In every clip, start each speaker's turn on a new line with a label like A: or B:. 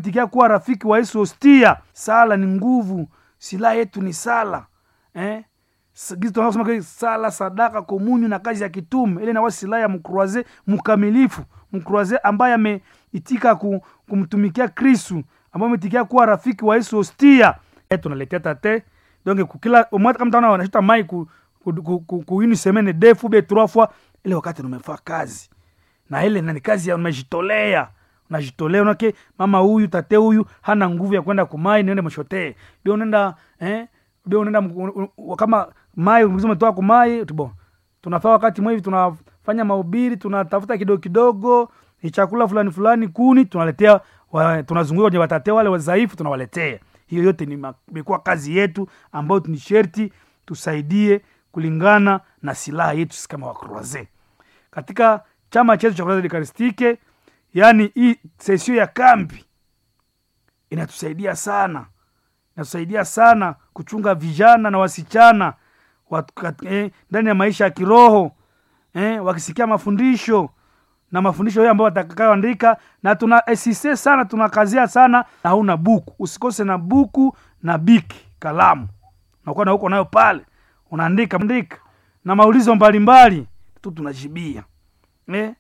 A: umetikia kuwa rafiki wa yesu hostia sala ni nguvu silaha yetu ni sala eh? S- gizi tunasema kweli, sala sadaka komunyu na kazi ya kitume ile nawa silaha ya mkroaze mkamilifu mkroaze ambaye ameitika ku, kumtumikia kristu ambaye ametikia kuwa rafiki wa yesu hostia eh, tunaletea tate donc kukila umwata kama tana wanashita mai ku, ku, ku, ku, ku une semaine deux fois be trois fois ile wakati numefaa kazi na ile nani kazi ya unajitolea unajitolea unake mama huyu tate huyu hana nguvu ya kwenda kumai niende mshotee bio unaenda eh bio unaenda mku- u- kama mai umetoa kumai tibo tunafaa wakati mwe hivi tunafanya mahubiri tunatafuta kidogo kidogo ni chakula fulani fulani kuni tunaletea wa, tunazunguka kwenye watate wale wadhaifu tunawaletea hiyo yote ni ma- imekuwa kazi yetu ambayo ni sherti tusaidie kulingana na silaha yetu sisi kama wakroaze katika chama chetu cha Croisade Eucharistique, yaani hii sesio ya kambi inatusaidia sana, inatusaidia sana kuchunga vijana na wasichana watu kat- eh, ndani ya maisha ya kiroho eh, wakisikia mafundisho na mafundisho hayo ambayo watakayoandika, na tuna esise sana, tunakazia sana, na hauna buku, usikose na buku na biki kalamu, nakuwa na huko nayo pale, unaandika andika na maulizo mbalimbali tu tunajibia eh?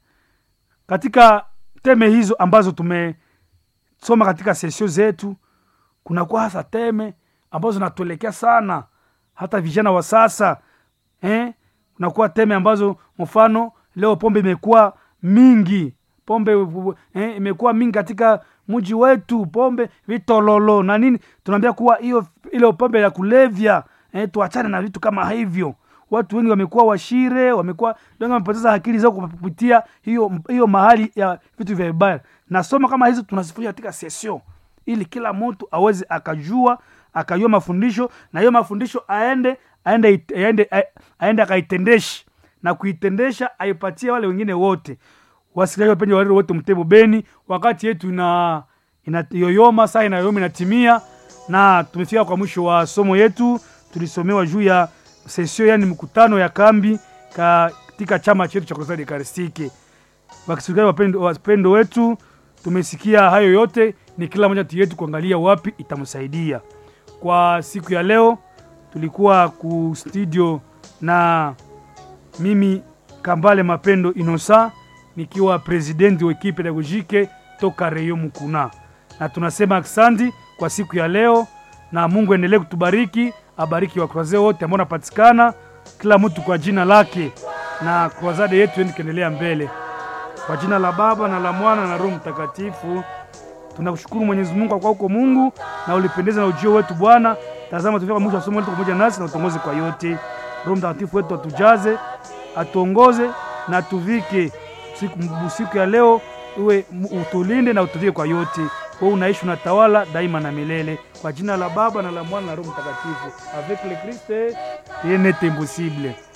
A: katika teme hizo ambazo tumesoma katika sesio zetu kunakuwa hasa teme ambazo zinatuelekea sana hata vijana wa sasa eh? kunakuwa teme ambazo mfano leo pombe imekuwa mingi pombe eh, imekuwa mingi katika mji wetu pombe vitololo na nini tunaambia kuwa hiyo ile pombe ya kulevya eh, tuachane na vitu kama hivyo watu wengi wamekuwa washire wamekuwa wengi wamepoteza akili zao kupitia hiyo hiyo mahali ya vitu vya vibaya nasoma kama hizo tunazifundisha katika sesio ili kila mtu aweze akajua akajua mafundisho na hiyo mafundisho aende aende it- aende aende akaitendeshe na kuitendesha aipatie wale wengine wote wasikilizaji wapenzi wa redio wote mtebo beni wakati yetu ina inayoyoma saa inayoyoma inatimia na tumefika kwa mwisho wa somo yetu tulisomewa juu ya sesio yani mkutano ya kambi katika chama chetu cha Croisade Eucharistique wakisikilizaji wapendo, wapendo wetu tumesikia hayo yote ni kila moja yetu kuangalia wapi itamsaidia kwa siku ya leo tulikuwa ku studio na mimi kambale mapendo inosa nikiwa presidenti wa ekipe pedagogike toka reyo mukuna na tunasema asandi kwa siku ya leo na mungu endelee kutubariki abariki wakroaze wote ambao napatikana kila mtu kwa jina lake na krozade yetu endi kuendelea mbele kwa jina la baba na la mwana na roho mtakatifu tunakushukuru mwenyezi mungu kwa uko mungu na ulipendeza na ujio wetu bwana tazama tufika mwisho wa somo letu pamoja nasi na utongoze kwa yote roho mtakatifu wetu atujaze atuongoze na atuvike siku, siku ya leo uwe utulinde na utuvike kwa yote wewe unaishi unatawala daima na milele kwa jina la baba na la mwana na roho mtakatifu avec le christ rien n'est impossible